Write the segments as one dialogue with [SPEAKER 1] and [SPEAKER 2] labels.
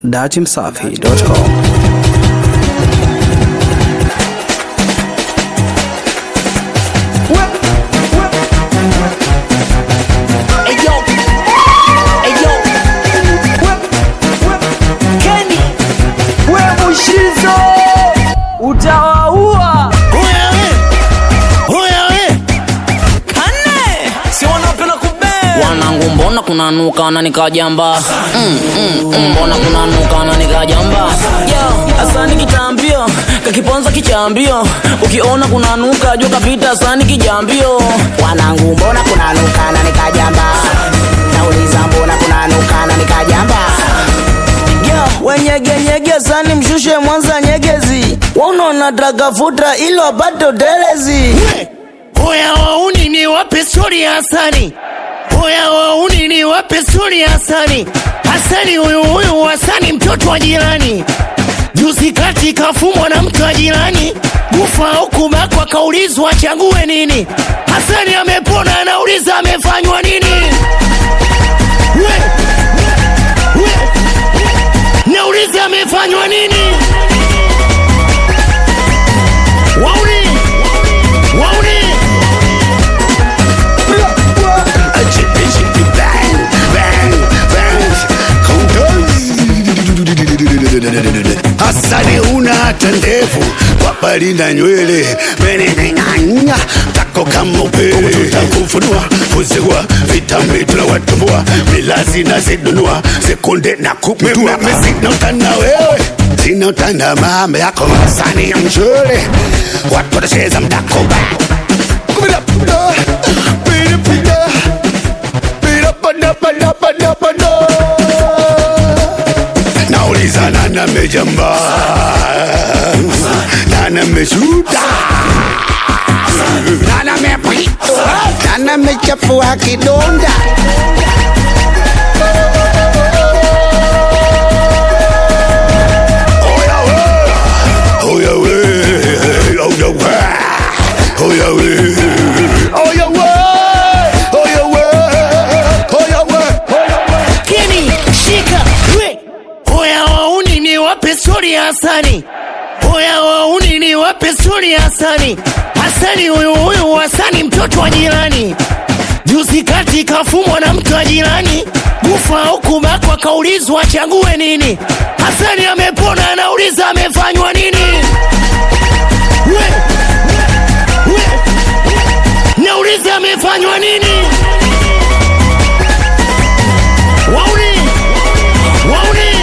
[SPEAKER 1] datimsafi.com
[SPEAKER 2] Eyo, eyo, Kenny, we Mushizo, utawaua Kane, si wanapenda kubea
[SPEAKER 3] wanangu mbona kunanuka na nikajamba mm, mm, mm, mbona kunanuka na nikajamba yo asani kitambio kakiponza kichambio ukiona kunanuka jua kapita asani kijambio
[SPEAKER 4] wanangu mbona kunanuka na nikajamba nauliza mbona kunanuka na nikajamba
[SPEAKER 2] yo wenyegenyege sani mshushe mwanza nyegezi waunona dragafuta ilo apate utelezi
[SPEAKER 5] Oya wauni ni wape stori ya Hasani. Oya wauni ni wape stori ya Hasani. Hasani huyu huyu Hasani mtoto wa jirani. Juzi kati kafumwa na mtu wa jirani. Kufa au kubakwa kaulizwa achague nini. Hasani amepona anauliza amefanywa nini. We, we, nauliza amefanywa nini. Wauni, wauni.
[SPEAKER 6] Hasani una hata ndevu wapali na nywele meneneng'anya tako kama upele tutakufunua kuzigua vitambi tunawatumbua milazi na zidunua sekunde na kupindua sina utanda wewe sina utanda mama yako Hasani ya mchele watu watacheza mdako ba Kumida, pida, pida, pida. Pida, pada, pada, pada, pada. nauliza nani amejamba nani ameshuta nani amepita nani amechafua kidonda Oya we, oya we, oya we, oya we, oya we, oya we, oya we, oya we.
[SPEAKER 5] Keni, shika, we. Oya wauni ni wape stori ya Hasani. Oya wauni ni wape stori ya Hasani. Hasani huyu huyu Hasani mtoto wa jirani. Juzi kati kafumwa na mtu wa jirani. Kufa au kubakwa kaulizwa achague nini. Hasani amepona anauliza amefanywa nini. We, we. Nauliza amefanywa nini. Wauni, wauni.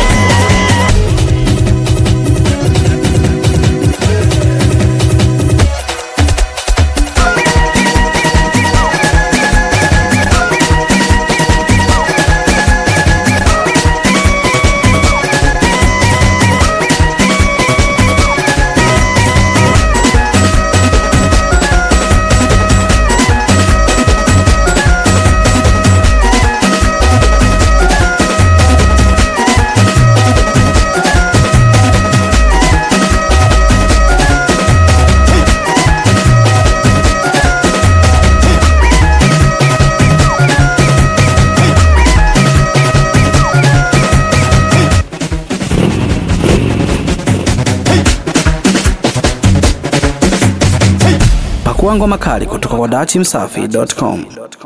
[SPEAKER 1] pakua ngoma kali kutoka kwa datimsafi.com